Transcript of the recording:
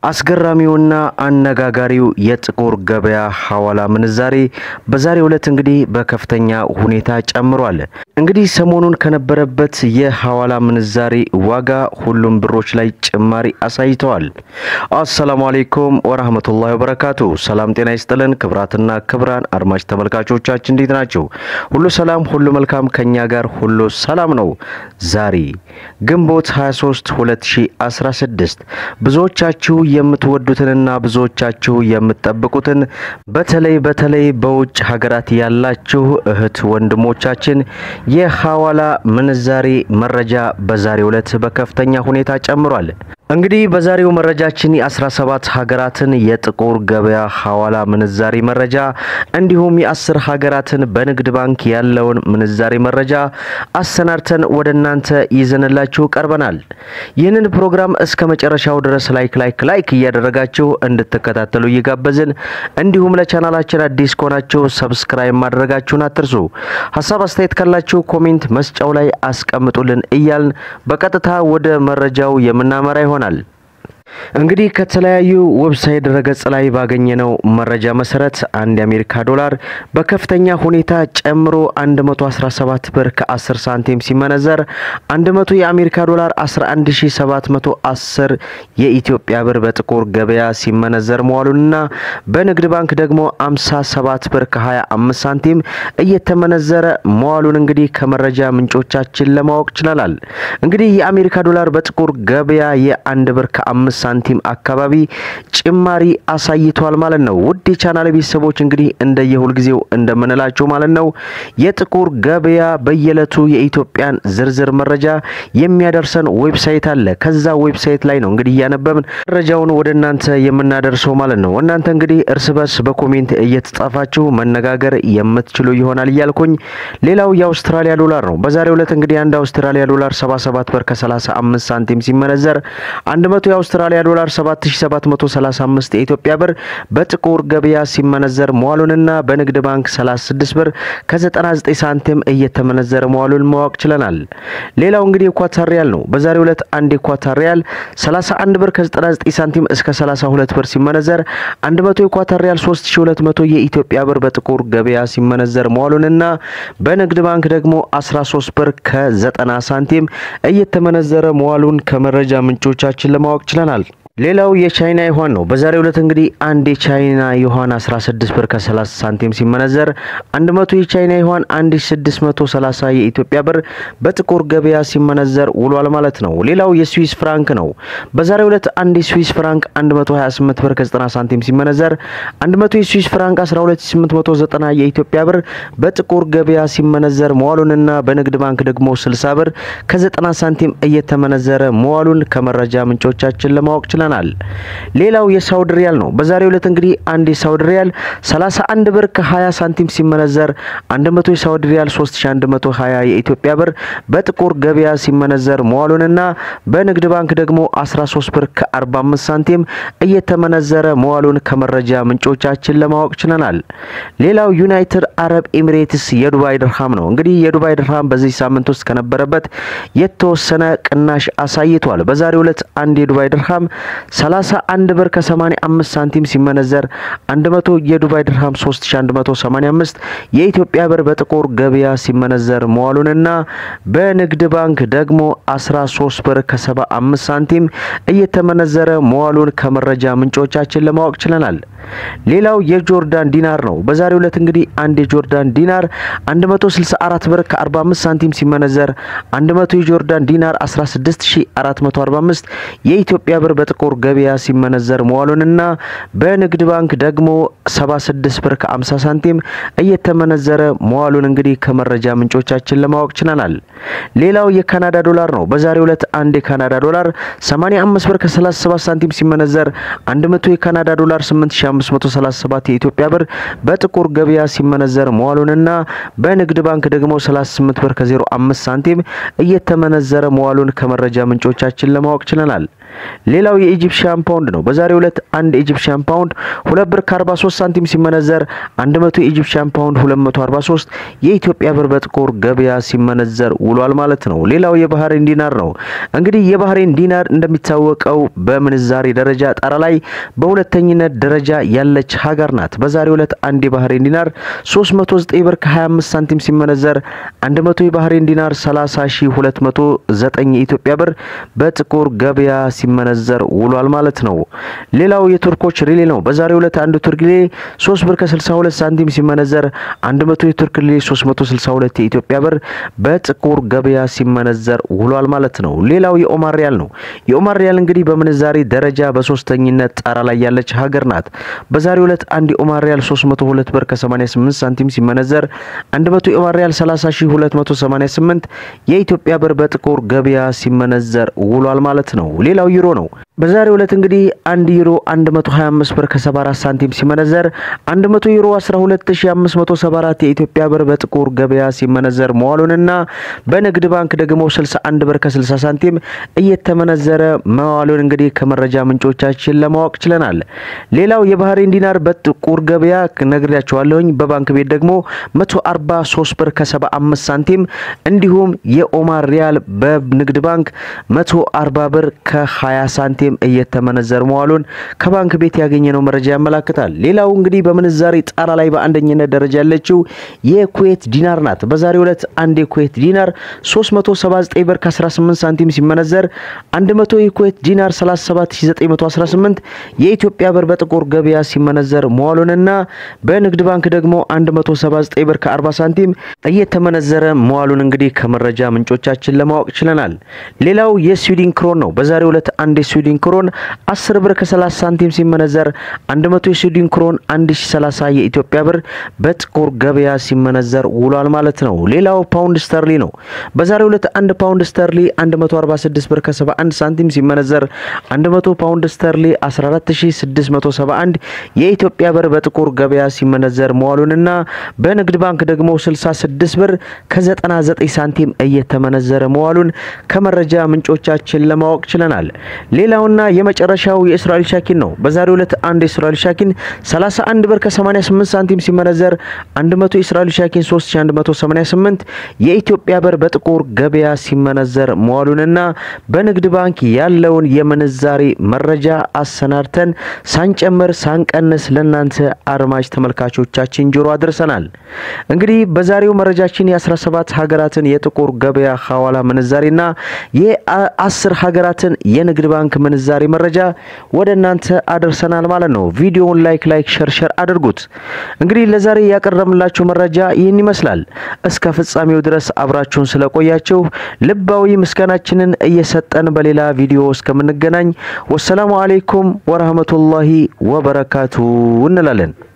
አስገራሚውና አነጋጋሪው የጥቁር ገበያ ሐዋላ ምንዛሬ በዛሬው ዕለት እንግዲህ በከፍተኛ ሁኔታ ጨምሯል። እንግዲህ ሰሞኑን ከነበረበት የሐዋላ ምንዛሬ ዋጋ ሁሉም ብሮች ላይ ጭማሪ አሳይተዋል። አሰላሙ አሌይኩም ወራህመቱላሂ ወበረካቱ። ሰላም ጤና ይስጥልን ክብራትና ክብራን አድማጭ ተመልካቾቻችን እንዴት ናቸው? ሁሉ ሰላም፣ ሁሉ መልካም፣ ከኛ ጋር ሁሉ ሰላም ነው። ዛሬ ግንቦት 23 2016 ብዙዎቻችሁ የምትወዱትንና ብዙዎቻችሁ የምትጠብቁትን በተለይ በተለይ በውጭ ሀገራት ያላችሁ እህት ወንድሞቻችን የሐዋላ ምንዛሬ መረጃ በዛሬው ዕለት በከፍተኛ ሁኔታ ጨምሯል። እንግዲህ በዛሬው መረጃችን የ17 ሀገራትን የጥቁር ገበያ ሐዋላ ምንዛሬ መረጃ እንዲሁም የአስር ሀገራትን በንግድ ባንክ ያለውን ምንዛሬ መረጃ አሰናድተን ወደ እናንተ ይዘንላችሁ ቀርበናል። ይህንን ፕሮግራም እስከ መጨረሻው ድረስ ላይክ ላይክ ላይክ እያደረጋችሁ እንድትከታተሉ እየጋበዝን እንዲሁም ለቻናላችን አዲስ ከሆናችሁ ሰብስክራይብ ማድረጋችሁን አትርሱ። ሀሳብ አስተያየት ካላችሁ ኮሜንት መስጫው ላይ አስቀምጡልን እያልን በቀጥታ ወደ መረጃው የምናመራ ይሆናል። እንግዲህ ከተለያዩ ዌብሳይት ድረገጽ ላይ ባገኘነው መረጃ መሰረት አንድ የአሜሪካ ዶላር በከፍተኛ ሁኔታ ጨምሮ 117 ብር ከ10 ሳንቲም ሲመነዘር 100 የአሜሪካ ዶላር 11710 የኢትዮጵያ ብር በጥቁር ገበያ ሲመነዘር መዋሉንና በንግድ ባንክ ደግሞ 57 ብር ከ25 ሳንቲም እየተመነዘረ መዋሉን እንግዲህ ከመረጃ ምንጮቻችን ለማወቅ ችለናል። እንግዲህ የአሜሪካ ዶላር በጥቁር ገበያ የአንድ ብር ከአምስት ሳንቲም አካባቢ ጭማሪ አሳይቷል ማለት ነው። ውድ የቻናል ቤተሰቦች እንግዲህ እንደየሁል ጊዜው እንደምንላቸው ማለት ነው የጥቁር ገበያ በየዕለቱ የኢትዮጵያን ዝርዝር መረጃ የሚያደርሰን ዌብሳይት አለ። ከዛ ዌብሳይት ላይ ነው እንግዲህ እያነበብን መረጃውን ወደ እናንተ የምናደርሰው ማለት ነው። እናንተ እንግዲህ እርስ በርስ በኮሜንት እየተጻፋችሁ መነጋገር የምትችሉ ይሆናል እያልኩኝ ሌላው የአውስትራሊያ ዶላር ነው። በዛሬው ዕለት እንግዲህ አንድ አውስትራሊያ ዶላር 77 ብር ከ35 ሳንቲም ሲመነዘር 100 የአውስትራሊያ ዶላር 7735 የኢትዮጵያ ብር በጥቁር ገበያ ሲመነዘር መዋሉንና በንግድ ባንክ 36 ብር ከ99 ሳንቲም እየተመነዘረ መዋሉን ማወቅ ችለናል። ሌላው እንግዲህ የኳታር ሪያል ነው። በዛሬው ዕለት አንድ የኳታር ሪያል 31 ብር ከ99 ሳንቲም እስከ 32 ብር ሲመነዘር 100 የኳታር ሪያል 3200 የኢትዮጵያ ብር በጥቁር ገበያ ሲመነዘር መዋሉንና በንግድ ባንክ ደግሞ 13 ብር ከ90 ሳንቲም እየተመነዘረ መዋሉን ከመረጃ ምንጮቻችን ለማወቅ ችለናል። ሌላው የቻይና ዩዋን ነው። በዛሬው ዕለት እንግዲህ አንድ የቻይና ዩዋን 16 ብር ከ30 ሳንቲም ሲመነዘር 100 የቻይና ዩዋን 1630 የኢትዮጵያ ብር በጥቁር ገበያ ሲመነዘር ውሏል ማለት ነው። ሌላው የስዊስ ፍራንክ ነው። በዛሬው ዕለት አንድ የስዊስ ፍራንክ 128 ብር ከ90 ሳንቲም ሲመነዘር 100 የስዊስ ፍራንክ 12890 የኢትዮጵያ ብር በጥቁር ገበያ ሲመነዘር መዋሉንና በንግድ ባንክ ደግሞ 60 ብር ከ90 ሳንቲም እየተመነዘረ መዋሉን ከመረጃ ምንጮቻችን ለማወቅ ችላል ይችላል። ሌላው የሳውዲ ሪያል ነው። በዛሬው ዕለት እንግዲህ አንድ የሳውዲ ሪያል 31 ብር ከ20 ሳንቲም ሲመነዘር 100 የሳውዲ ሪያል 3120 የኢትዮጵያ ብር በጥቁር ገበያ ሲመነዘር መዋሉንና በንግድ ባንክ ደግሞ 13 ብር ከ45 ሳንቲም እየተመነዘረ መዋሉን ከመረጃ ምንጮቻችን ለማወቅ ችለናል። ሌላው ዩናይትድ አረብ ኤሚሬትስ የዱባይ ድርሃም ነው። እንግዲህ የዱባይ ድርሃም በዚህ ሳምንት ውስጥ ከነበረበት የተወሰነ ቅናሽ አሳይቷል። በዛሬው ዕለት አንድ የዱባይ ድርሃም 31 ብር ከ85 ሳንቲም ሲመነዘር 100 የዱባይ ድርሃም 3185 የኢትዮጵያ ብር በጥቁር ገበያ ሲመነዘር መዋሉንና በንግድ ባንክ ደግሞ 13 ብር ከ75 ሳንቲም እየተመነዘረ መዋሉን ከመረጃ ምንጮቻችን ለማወቅ ችለናል። ሌላው የጆርዳን ዲናር ነው። በዛሬው ዕለት እንግዲህ አንድ የጆርዳን ዲናር 164 ብር ከ45 ሳንቲም ሲመነዘር 100 የጆርዳን ዲናር 16445 የኢትዮጵያ ብር በጥቁር ገበያ ሲመነዘር መዋሉንና በንግድ ባንክ ደግሞ 76 ብር ከ50 ሳንቲም እየተመነዘረ መዋሉን እንግዲህ ከመረጃ ምንጮቻችን ለማወቅ ችለናል። ሌላው የካናዳ ዶላር ነው። በዛሬው ዕለት አንድ የካናዳ ዶላር 85 ብር ከ37 ሳንቲም ሲመነዘር 100 የካናዳ ዶላር 8537 የኢትዮጵያ ብር በጥቁር ገበያ ሲመነዘር መዋሉንና በንግድ ባንክ ደግሞ 38 ብር ከ05 ሳንቲም እየተመነዘረ መዋሉን ከመረጃ ምንጮቻችን ለማወቅ ችለናል። ሌላው የኢጂፕሽያን ፓውንድ ነው። በዛሬው ዕለት አንድ ኢጂፕሽያን ፓውንድ 2 ብር ከ43 ሳንቲም ሲመነዘር 100 የኢጂፕሽያን ፓውንድ 243 የኢትዮጵያ ብር በጥቁር ገበያ ሲመነዘር ውሏል ማለት ነው። ሌላው የባህሬን ዲናር ነው። እንግዲህ የባህሬን ዲናር እንደሚታወቀው በምንዛሬ ደረጃ ጣራ ላይ በሁለተኝነት ደረጃ ያለች ሀገር ናት። በዛሬው ዕለት አንድ የባህሬን ዲናር 309 ብር ከ25 ሳንቲም ሲመነዘር 100 የባህሬን ዲናር 30209 የኢትዮጵያ ብር በጥቁር ገበያ ሲመነዘር ውሏል ማለት ነው። ሌላው የቱርኮች ሪሌ ነው። በዛሬው ዕለት አንድ ቱርክ ሪሌ 3 ብር ከ62 ሳንቲም ሲመነዘር 100 የቱርክ ሪሌ 362 የኢትዮጵያ ብር በጥቁር ገበያ ሲመነዘር ውሏል ማለት ነው። ሌላው የኦማር ሪያል ነው። የኦማር ሪያል እንግዲህ በምንዛሬ ደረጃ በሶስተኝነት ጣራ ላይ ያለች ሀገር ናት። በዛሬው ዕለት አንድ የኦማር ሪያል 302 ብር ከ88 ሳንቲም ሲመነዘር 100 የኦማር ሪያል 30288 የኢትዮጵያ ብር በጥቁር ገበያ ሲመነዘር ውሏል ማለት ነው። ሌላው ዩሮ ነው። በዛሬው ዕለት እንግዲህ አንድ ዩሮ 125 ብር ከ74 ሳንቲም ሲመነዘር 100 ዩሮ 12574 የኢትዮጵያ ብር በጥቁር ገበያ ሲመነዘር መዋሉንና በንግድ ባንክ ደግሞ 61 ብር ከ60 ሳንቲም እየተመነዘረ መዋሉን እንግዲህ ከመረጃ ምንጮቻችን ለማወቅ ችለናል። ሌላው የባህሬን ዲናር በጥቁር ገበያ ነግሬያቸዋለሁኝ። በባንክ ቤት ደግሞ 143 ብር ከ75 ሳንቲም እንዲሁም የኦማር ሪያል በንግድ ባንክ 140 ብር ከ20 ሳንቲም እየተመነዘረ መዋሉን ከባንክ ቤት ያገኘነው መረጃ ያመላክታል። ሌላው እንግዲህ በምንዛሬ ጣራ ላይ በአንደኝነት ደረጃ ያለችው የኩዌት ዲናር ናት። በዛሬው ዕለት አንድ የኩዌት ዲናር 379 ብር ከ18 ሳንቲም ሲመነዘር 100 የኩዌት ዲናር 37918 የኢትዮጵያ ብር በጥቁር ገበያ ሲመነዘር መዋሉንና በንግድ ባንክ ደግሞ 179 ብር ከ40 ሳንቲም እየተመነዘረ መዋሉን እንግዲህ ከመረጃ ምንጮቻችን ለማወቅ ችለናል። ሌላው የስዊድን ክሮን ነው። በዛሬው ዕለት አንድ የስዊድን ክሮን 10 ብር ከ30 ሳንቲም ሲመነዘር 100 የስዊድን ክሮን 1030 የኢትዮጵያ ብር በጥቁር ገበያ ሲመነዘር ውሏል ማለት ነው። ሌላው ፓውንድ ስተርሊ ነው። በዛሬው ዕለት አንድ ፓውንድ ስተርሊ 146 ብር ከ71 ሳንቲም ሲመነዘር 100 ፓውንድ ስተርሊ 14671 የኢትዮጵያ ብር በጥቁር ገበያ ሲመነዘር መዋሉንና በንግድ ባንክ ደግሞ 66 ብር ከ99 ሳንቲም እየተመነዘረ መዋሉን ከመረጃ ምንጮቻችን ለማወቅ ችለናል። ሌላውና የመጨረሻው የእስራኤል ሻኪን ነው። በዛሬው ዕለት አንድ የእስራኤል ሻኪን 31 ብር ከ88 ሳንቲም ሲመነዘር 100 የእስራኤል ሻኪን 3188 የኢትዮጵያ ብር በጥቁር ገበያ ሲመነዘር መዋሉንና በንግድ ባንክ ያለውን የምንዛሬ መረጃ አሰናድተን ሳንጨምር ሳንቀንስ ለናንተ አድማጭ ተመልካቾቻችን ጆሮ አድርሰናል። እንግዲህ በዛሬው መረጃችን የ17 ሀገራትን የጥቁር ገበያ ሐዋላ ምንዛሬና የአስር ሀገራትን የንግድ ባንክ ምንዛሬ መረጃ ወደ እናንተ አድርሰናል ማለት ነው። ቪዲዮውን ላይክ ላይክ ሸር ሸር አድርጉት። እንግዲህ ለዛሬ ያቀረብንላችሁ መረጃ ይህን ይመስላል። እስከ ፍጻሜው ድረስ አብራችሁን ስለቆያችሁ ልባዊ ምስጋናችንን እየሰጠን በሌላ ቪዲዮ እስከምንገናኝ ወሰላሙ አሌይኩም ወረህመቱላሂ ወበረካቱ እንላለን።